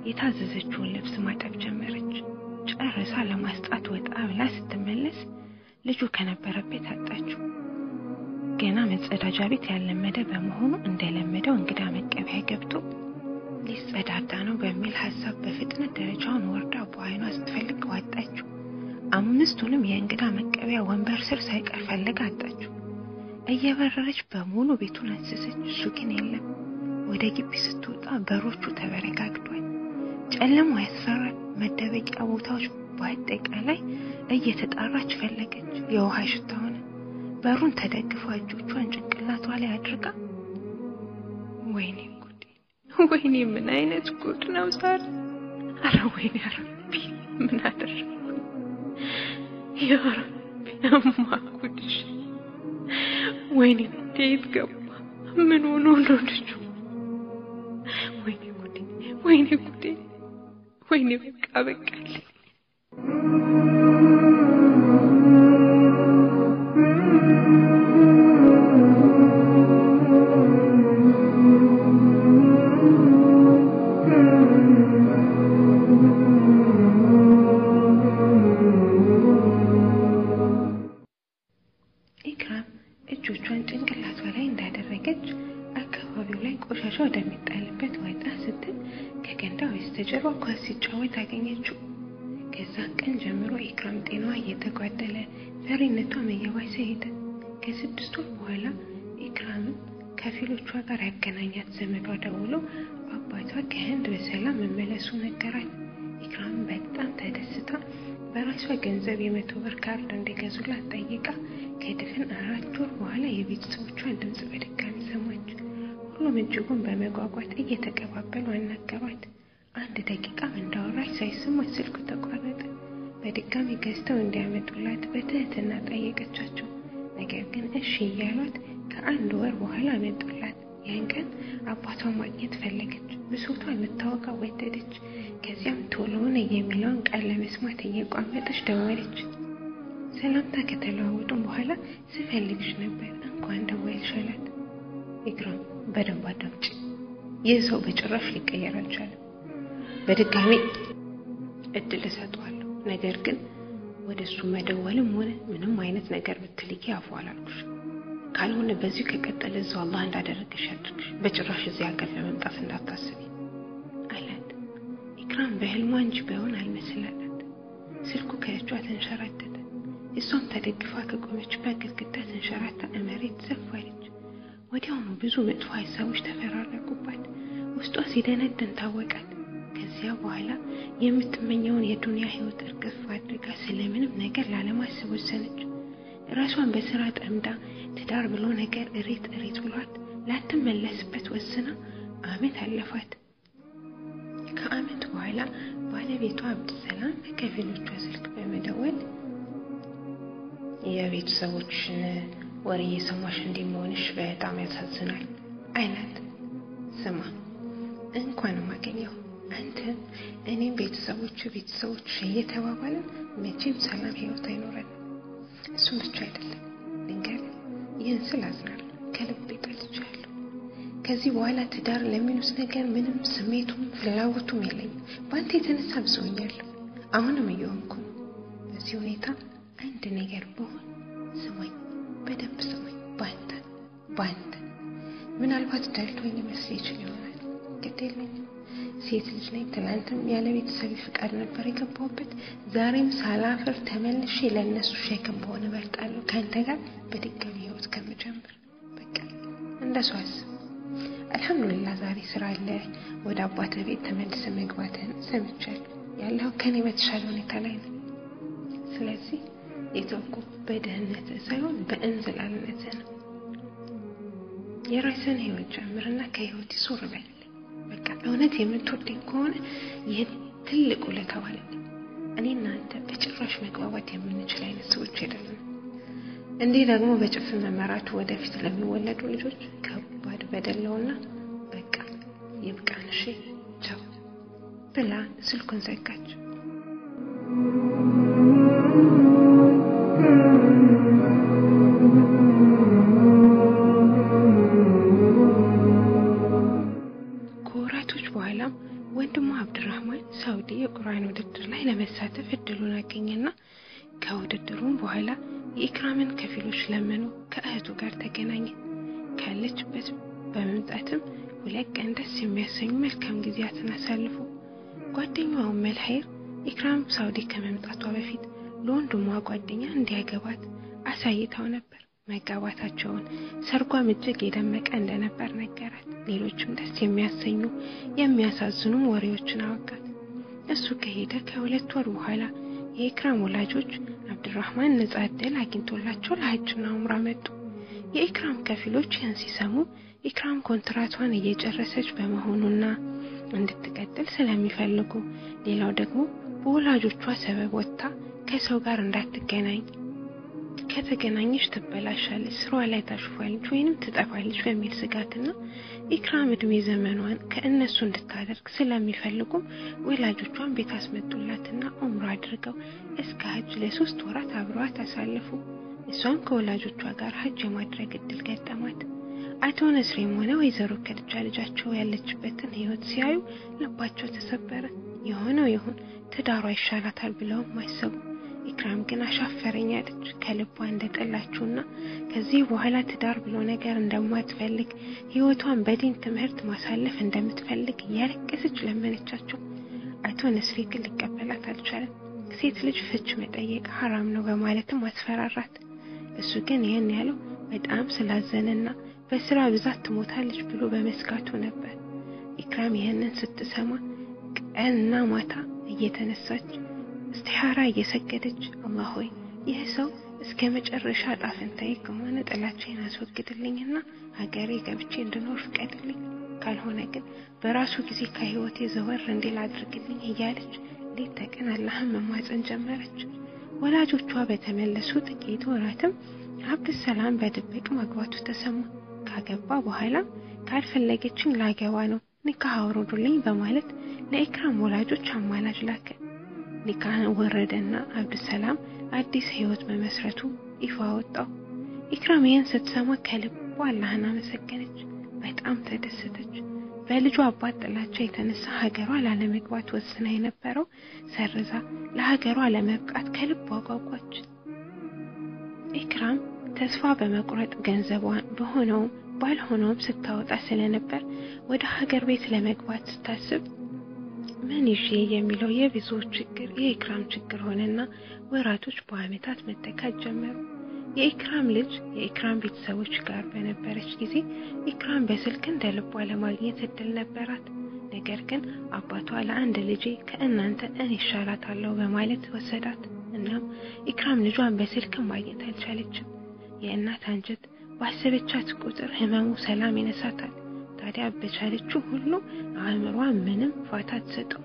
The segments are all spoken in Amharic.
የታዘዘችውን ልብስ ማጠብ ጀመረች። ጨርሳ ለማስጣት ወጣ ብላ ስትመለስ ልጁ ከነበረበት አጣችው። ገና መጸዳጃ ቤት ያለመደ በመሆኑ እንደለመደው እንግዳ መቀበያ ገብቶ ሊጸዳዳ ነው በሚል ሀሳብ በፍጥነት ደረጃውን ወርዳ በዓይኗ ስትፈልግ ዋጣችው። አምስቱንም የእንግዳ መቀበያ ወንበር ስር ሳይቀር ፈልጋ አጣችው። እየበረረች በሙሉ ቤቱን አሰሰች። እሱ ግን የለም። ወደ ግቢ ስትወጣ በሮቹ ተበረጋግዷል። ጨለማው ያስፈራል። መደበቂያ ቦታዎች በአጠቃላይ እየተጣራች ፈለገች። የውሃ ሽታ ሆነ። በሩን ተደግፋ እጆቿን ጭንቅላቷ ላይ አድርጋ ወይኔ ጉድ፣ ወይኔ ምን አይነት ጉድ ነው ዛሬ! አረ ወይኔ ረቢ ምን አደረኩ? ያ ረቢ አማ ጉድሽ! ወይኔ ጉዴ የት ገባ? ምን ሆኖ ነው ልጁ? ወይኔ ጉዴ፣ ወይኔ ጉዴ፣ ወይኔ በቃ በቃልኝ። ኢክራም እጆቿን ጭንቅላቷ ላይ እንዳደረገች አካባቢው ላይ ቆሻሻ ወደሚጣልበት ወጣ ስትል ከገንዳ በስተጀርባ ኳስ ሲጫወት አገኘችው። ከዛን ቀን ጀምሮ ኢክራም ጤናዋ እየተጓደለ ፈሪነቷም እየባሰ ሄደ። ከስድስት ወር በኋላ ኢክራምን ከፊሎቿ ጋር ያገናኛት ዘመዷ ደውሎ አባቷ ከህንድ በሰላም መመለሱ ነገራት። ኢክራም በጣም ተደስታ በራሷ ገንዘብ የመቶ ብር ካርድ እንዲገዙላት ጠይቃ ከድፍን አራት ወር በኋላ የቤተሰቦቿን ድምፅ በድጋሚ ሰማች። ሁሉም እጅጉን በመጓጓት እየተቀባበሉ አናገሯት። አንድ ደቂቃም እንዳወራች ሳይሰማች ስልኩ ተቋረጠ። በድጋሚ ገዝተው እንዲያመጡላት በትህትና ጠየቀቻቸው። ነገር ግን እሺ እያሏት ከአንድ ወር በኋላ አመጡላት። ያን ቀን አባቷን ማግኘት ፈለገች። ብሶቷን ልታወጋ ወደደች። ከዚያም ቶሎውን የሚለውን ቃል ለመስማት እየቋመጠች ደወለች። ሰላምታ ከተለዋወጡም በኋላ ስፈልግሽ ነበር እንኳን ደወልሽ አላት። ኢክራም በደንብ አዳምጪ፣ ይህ ሰው በጭራሽ ሊቀየር አልቻለም። በድጋሚ እድል እሰጠዋለሁ። ነገር ግን ወደ እሱ መደወልም ሆነ ምንም አይነት ነገር ብትልኪ አፉ አላልኩሽ። ካልሆነ በዚሁ ከቀጠለ እዛው አላህ እንዳደረገሽ ያድርግሽ። በጭራሽ እዚህ ሀገር ለመምጣት እንዳታስቢ አላት። ኢክራም በህልሟ እንጂ ባይሆን አልመስላላት። ስልኩ ከእጇ ተንሸራተተ። እሷም ተደግፋ ከቆመችበት ግድግዳ ተንሸራታ መሬት ዘፋለች። ወዲያውኑ ብዙ መጥፎ ሀሳቦች ተፈራረቁባት። ውስጧ ሲደነድን ታወቃት። ከዚያ በኋላ የምትመኘውን የዱንያ ህይወት እርግፍ አድርጋ ስለምንም ነገር ላለማሰብ ወሰነች። ራሷን በስራ ጠምዳ ትዳር ብሎ ነገር እሬት እሬት ብሏት ላትመለስበት ወስና አመት አለፋት። ከአመት በኋላ ባለቤቷ አብድሰላም በከፊሎቿ ስልክ በመደወል የቤተሰቦችን ወሬ እየሰማሽ እንዲህ መሆንሽ በጣም ያሳዝናል አይላት። ስማ እንኳንም አገኘው አንተ እኔም ቤተሰቦቹ ቤተሰቦች እየተባባልን መቼም ሰላም ህይወት አይኖረንም። እሱም ብቻ አይደለም ልንገር፣ ይህን ስል አዝናለሁ፣ ከልቤ ጠልቻለሁ። ከዚህ በኋላ ትዳር ለሚሉት ነገር ምንም ስሜቱም ፍላጎቱም የለኝም። በአንተ የተነሳ ብሶኛለሁ። አሁንም እየሆንኩ ነው። በዚህ ሁኔታ አንድ ነገር በሆን ስማኝ፣ በደንብ ስማኝ። በአንተ በአንተ ምናልባት ደልቶኝ መስል ይችል ይሆናል። ግድ የለኝም። ሴት ልጅ ነኝ። ትናንትም ያለ ቤተሰብ ፍቃድ ነበር የገባሁበት። ዛሬም ሳላፍር ተመልሼ ለእነሱ ሸክም በሆነ እመርጣለሁ ከአንተ ጋር በድጋሚ ህይወት ከምጀምር። በቃ እንደሱ አስብ። አልሐምዱሊላህ ዛሬ ስራ አለ። ወደ አባትህ ቤት ተመልሰ መግባትህን ሰምቻለሁ። ያለው ከኔ በተሻለ ሁኔታ ላይ ነው። ስለዚህ የተውኩ በድህነትህ ሳይሆን በእንዝላልነትህ ነው። የራስን ህይወት ጀምርና ከህይወት ይሱር በል። በቃ እውነት የምትወደኝ ከሆነ ይህን ትልቅ ውለታ ዋለልኝ። እኔና አንተ በጭራሽ መግባባት የምንችል አይነት ሰዎች አይደለም። እንዲህ ደግሞ በጭፍን መመራቱ ወደፊት ለሚወለዱ ልጆች ከባድ በደለውና በቃ ይብቃን፣ እሺ ቻው ብላ ስልኩን ዘጋች። ከወራቶች በኋላም ወንድሙ አብድራህማን ሳውዲ የቁርአን ውድድር ላይ ለመሳተፍ እድሉን አገኘና ከውድድሩም በኋላ የኢክራምን ከፊሎች ለምኖ ከእህቱ ጋር ተገናኘ። ካለችበት በመምጣትም ሁለት ቀን ደስ የሚያሰኙ መልካም ጊዜያትን አሳልፉ። ጓደኛዋ ኡመል ኸይር ኢክራም ሳውዲ ከመምጣቷ በፊት ለወንድሟ ጓደኛ እንዲያገባት አሳይታው ነበር። መጋባታቸውን ሰርጓም እጅግ የደመቀ እንደነበር ነገራት። ሌሎችም ደስ የሚያሰኙ የሚያሳዝኑም ወሬዎችን አወጋት። እሱ ከሄደ ከሁለት ወር በኋላ የኢክራም ወላጆች አብድራህማን ነጻ ዕድል አግኝቶላቸው ለሀጅና ኡምራ መጡ። የኢክራም ከፊሎች ይህን ሲሰሙ ኢክራም ኮንትራቷን እየጨረሰች በመሆኑና እንድትቀጥል ስለሚፈልጉ፣ ሌላው ደግሞ በወላጆቿ ሰበብ ወጥታ ከሰው ጋር እንዳትገናኝ ከተገናኘች ትበላሻለች፣ ስሯ ላይ ታሽፏለች ወይንም ትጠፋለች በሚል ስጋትና ኢክራም እድሜ ዘመኗን ከእነሱ እንድታደርግ ስለሚፈልጉም ወላጆቿን ቤት አስመጡላትና ኡምራ አድርገው እስከ ሀጅ ለሶስት ወራት አብረዋት አሳለፉ። እሷም ከወላጆቿ ጋር ሀጅ የማድረግ እድል ገጠማት። አቶ ነስሬም ሆነ ወይዘሮ ከድጃ ልጃቸው ያለችበትን ህይወት ሲያዩ ልባቸው ተሰበረ። የሆነው ይሁን ትዳሯ ይሻላታል ብለውም አሰቡ። ኢክራም ግን አሻፈረኝ አለች። ከልቧ እንደጠላችውና ከዚህ በኋላ ትዳር ብሎ ነገር እንደማትፈልግ ህይወቷን በዲን ትምህርት ማሳለፍ እንደምትፈልግ እያለቀሰች ለመነቻቸው። አቶ ነስሬ ግን ሊቀበላት አልቻለም። ሴት ልጅ ፍች መጠየቅ ሀራም ነው በማለትም አስፈራራት። እሱ ግን ይህን ያለው በጣም ስላዘነና በስራ ብዛት ትሞታለች ብሎ በመስጋቱ ነበር። ኢክራም ይህንን ስትሰማ ቀንና ማታ እየተነሳች እስቲሃራ እየሰገደች አላህ ሆይ ይህ ሰው እስከ መጨረሻ ጣፍንታዬ ከሆነ ጥላቻዬን አስወግድልኝና ሀገሬ ገብቼ እንድኖር ፍቀድልኝ፣ ካልሆነ ግን በራሱ ጊዜ ከህይወቴ ዘወር እንዲል አድርግልኝ እያለች ሌት ተቀን አላህን መማፀን ጀመረች። ወላጆቿ በተመለሱ ጥቂት ወራትም አብድሰላም በድብቅ ማግባቱ ተሰማ። ካገባ በኋላም ካልፈለገችኝ ላገባ ነው ኒካህ አውርዱልኝ በማለት ለኢክራም ወላጆች አማላጅ ላከ። ኒካህን ወረደና አብድሰላም አዲስ ህይወት በመስረቱ ይፋ ወጣው። ኢክራም ይህን ስትሰማ ከልቧ አላህን አመሰገነች። በጣም ተደሰተች። በልጇ አባት ጥላቻ የተነሳ ሀገሯ ላለመግባት ወስና የነበረው ሰርዛ ለሀገሯ ለመብቃት ከልቧ ጓጓች። ኢክራም ተስፋ በመቁረጥ ገንዘቧን በሆነውም ባልሆነውም ስታወጣ ስለነበር ወደ ሀገር ቤት ለመግባት ስታስብ ምን ይዤ የሚለው የብዙዎች ችግር የኢክራም ችግር ሆነና ወራቶች በአመታት መተካት ጀመሩ። የኢክራም ልጅ የኢክራም ቤተሰቦች ጋር በነበረች ጊዜ ኢክራም በስልክ እንደ ልቧ ለማግኘት እድል ነበራት። ነገር ግን አባቷ ለአንድ ልጄ ከእናንተ እኔ ይሻላታለሁ በማለት ወሰዳት። እናም ኢክራም ልጇን በስልክ ማግኘት አልቻለችም። የእናት አንጀት ባሰበቻት ቁጥር ህመሙ ሰላም ይነሳታል። ታዲያ በቻለችው ሁሉ አእምሯ ምንም ፋታ አትሰጠው።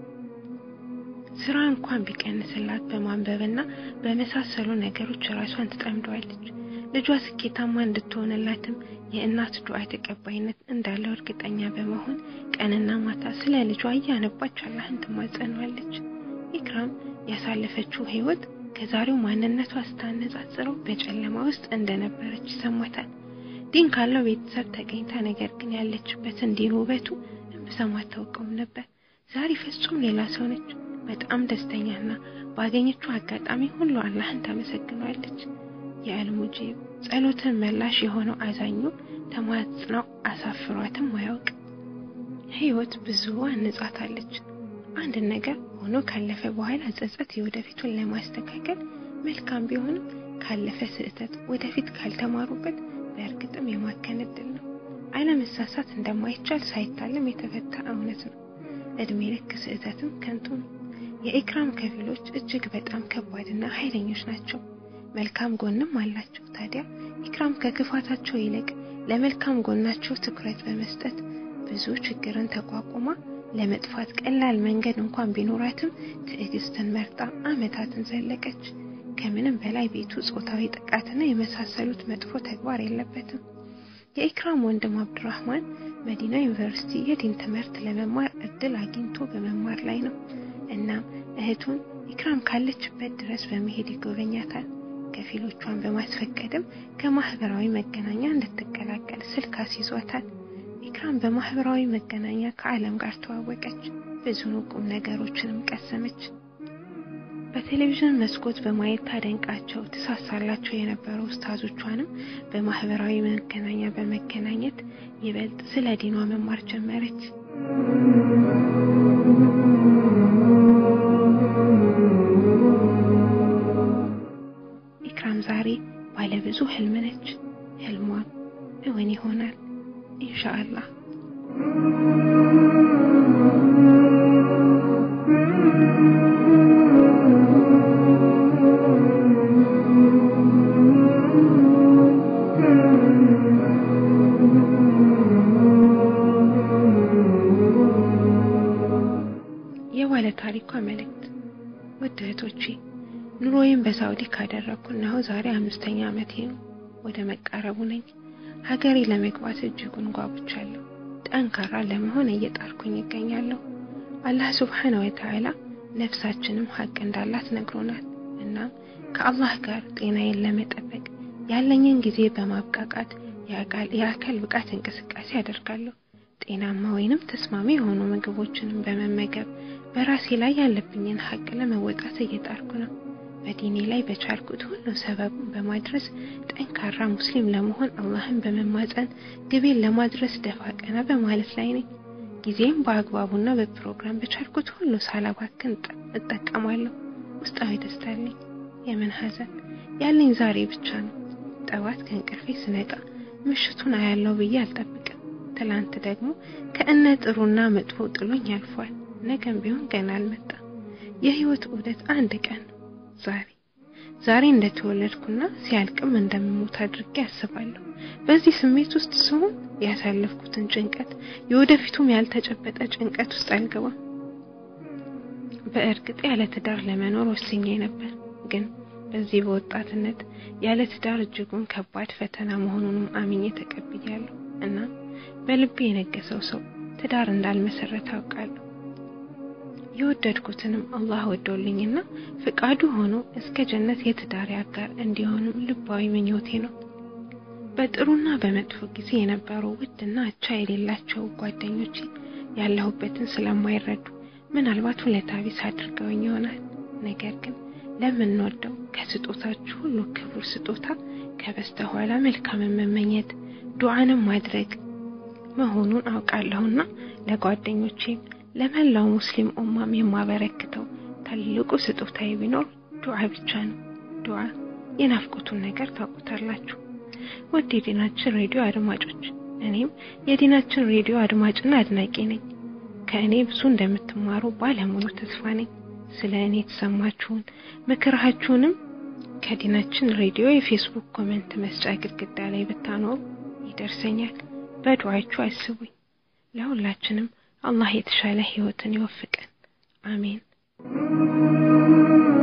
ስራ እንኳን ቢቀንስላት በማንበብና በመሳሰሉ ነገሮች ራሷን ትጠምደዋለች። ልጇ ስኬታማ እንድትሆንላትም የእናት ዱዓ ተቀባይነት እንዳለው እርግጠኛ በመሆን ቀንና ማታ ስለ ልጇ እያነባች አላህን ትማጸነዋለች። ኢክራም ያሳለፈችው ህይወት ከዛሬው ማንነቷ ስታነጻጽረው በጨለማ ውስጥ እንደነበረች ይሰማታል። ዲን ካለው ቤተሰብ ተገኝታ ነገር ግን ያለችበትን ዲን ውበቱ እምብዛም አታውቀውም ነበር። ዛሬ ፍጹም ሌላ ሰው ነች። በጣም ደስተኛና ባገኘችው አጋጣሚ ሁሉ አላህን ታመሰግናለች። የአልሙጂብ ጸሎትን መላሽ የሆነው አዛኙ ተማጽናው አሳፍሯትም አያውቅ። ህይወት ብዙ አንጻታለች። አንድ ነገር ሆኖ ካለፈ በኋላ ጸጸት የወደፊቱን ለማስተካከል መልካም ቢሆንም ካለፈ ስህተት ወደፊት ካልተማሩበት በእርግጥም የማከን እድል ነው። አለመሳሳት እንደማይቻል ሳይታለም የተፈታ እውነት ነው። እድሜ ልክ ስህተትም ከንቱ ነው። የኢክራም ከፊሎች እጅግ በጣም ከባድና ኃይለኞች ናቸው። መልካም ጎንም አላቸው። ታዲያ ኢክራም ከክፋታቸው ይልቅ ለመልካም ጎናቸው ትኩረት በመስጠት ብዙ ችግርን ተቋቁማ ለመጥፋት ቀላል መንገድ እንኳን ቢኖራትም ትዕግስትን መርጣ አመታትን ዘለቀች። ከምንም በላይ ቤቱ ጾታዊ ጥቃትና የመሳሰሉት መጥፎ ተግባር የለበትም። የኢክራም ወንድም አብዱራህማን መዲና ዩኒቨርሲቲ የዲን ትምህርት ለመማር እድል አግኝቶ በመማር ላይ ነው። እናም እህቱን ኢክራም ካለችበት ድረስ በመሄድ ይጎበኛታል። ከፊሎቿን በማስፈቀድም ከማህበራዊ መገናኛ እንድትቀላቀል ስልክ አስይዟታል። ኢክራም በማህበራዊ መገናኛ ከዓለም ጋር ተዋወቀች። ብዙ ቁም ነገሮችንም ቀሰመች። በቴሌቪዥን መስኮት በማየት ታደንቃቸው ትሳሳላቸው የነበሩ ኡስታዞቿንም በማህበራዊ መገናኛ በመገናኘት ይበልጥ ስለ ዲኗ መማር ጀመረች። ኢክራም ዛሬ ባለብዙ ህልም ነች። ህልሟም እውን ይሆናል ኢንሻአላህ። የባለ ታሪኳ መልእክት። ውድ እህቶቼ ኑሮዬን በሳውዲ ካደረግኩ እነሆ ዛሬ አምስተኛ ዓመቴ ነው። ወደ መቃረቡ ነኝ። ሀገሬ ለመግባት እጅጉን ጓጉቻለሁ። ጠንካራ ለመሆን እየጣርኩኝ ይገኛለሁ። አላህ ሱብሓነ ወተዓላ ነፍሳችንም ሀቅ እንዳላት ነግሮናል። እናም ከአላህ ጋር ጤናዬን ለመጠበቅ ያለኝን ጊዜ በማብቃቃት የአካል ብቃት እንቅስቃሴ አደርጋለሁ። ጤናማ ወይንም ተስማሚ የሆኑ ምግቦችንም በመመገብ በራሴ ላይ ያለብኝን ሀቅ ለመወጣት እየጣርኩ ነው። በዲኔ ላይ በቻልኩት ሁሉ ሰበቡን በማድረስ ጠንካራ ሙስሊም ለመሆን አላህን በመማጸን ግቤን ለማድረስ ደፋ ቀና በማለት ላይ ነኝ። ጊዜም በአግባቡና በፕሮግራም በቻልኩት ሁሉ ሳላባክን እጠቀማለሁ። ውስጣዊ ደስታ አለኝ። የምን ሐዘን ያለኝ ዛሬ ብቻ ነው። ጠዋት ከእንቅልፌ ስነቃ ምሽቱን አያለው ብዬ አልጠብቅም። ትላንት ደግሞ ከእነ ጥሩና መጥፎ ጥሎኝ አልፏል። ነገም ቢሆን ገና አልመጣም። የህይወት ዑደት አንድ ቀን ነው። ዛሬ ዛሬ እንደተወለድኩና ሲያልቅም እንደምሞት አድርጌ አስባለሁ። በዚህ ስሜት ውስጥ ስሆን ያሳለፍኩትን ጭንቀት የወደፊቱም ያልተጨበጠ ጭንቀት ውስጥ አልገባም። በእርግጥ ያለ ትዳር ለመኖር ወስኜ ነበር። ግን በዚህ በወጣትነት ያለ ትዳር እጅጉን ከባድ ፈተና መሆኑንም አምኜ ተቀብያለሁ እና በልቤ የነገሰው ሰው ትዳር እንዳልመሰረት አውቃለሁ። የወደድኩትንም አላህ ወዶልኝና ፍቃዱ ሆኖ እስከ ጀነት የትዳር አጋር እንዲሆንም ልባዊ ምኞቴ ነው። በጥሩና በመጥፎ ጊዜ የነበሩ ውድና አቻ የሌላቸው ጓደኞቼ ያለሁበትን ስለማይረዱ ምናልባት ውለታ ቢስ አድርገውኝ ይሆናል። ነገር ግን ለምንወደው ከስጦታችሁ ሁሉ ክቡር ስጦታ ከበስተኋላ መልካምን መመኘት ዱዓንም ማድረግ መሆኑን አውቃለሁና ለጓደኞቼም ለመላው ሙስሊም ኡማም የማበረክተው ትልቁ ስጦታዬ ቢኖር ዱዓ ብቻ ነው። ዱዓ የናፍቆቱን ነገር ታውቁታላችሁ። ውድ የዲናችን ሬዲዮ አድማጮች፣ እኔም የዲናችን ሬዲዮ አድማጭና አድናቂ ነኝ። ከእኔ ብዙ እንደምትማሩ ባለሙሉ ተስፋ ነኝ። ስለ እኔ የተሰማችሁን ምክራችሁንም ከዲናችን ሬዲዮ የፌስቡክ ኮሜንት መስጫ ግድግዳ ላይ ብታኖሩ ይደርሰኛል። በዱዓችሁ አስቡኝ። ለሁላችንም አላህ የተሻለ ህይወትን ይወፍቀን። አሜን።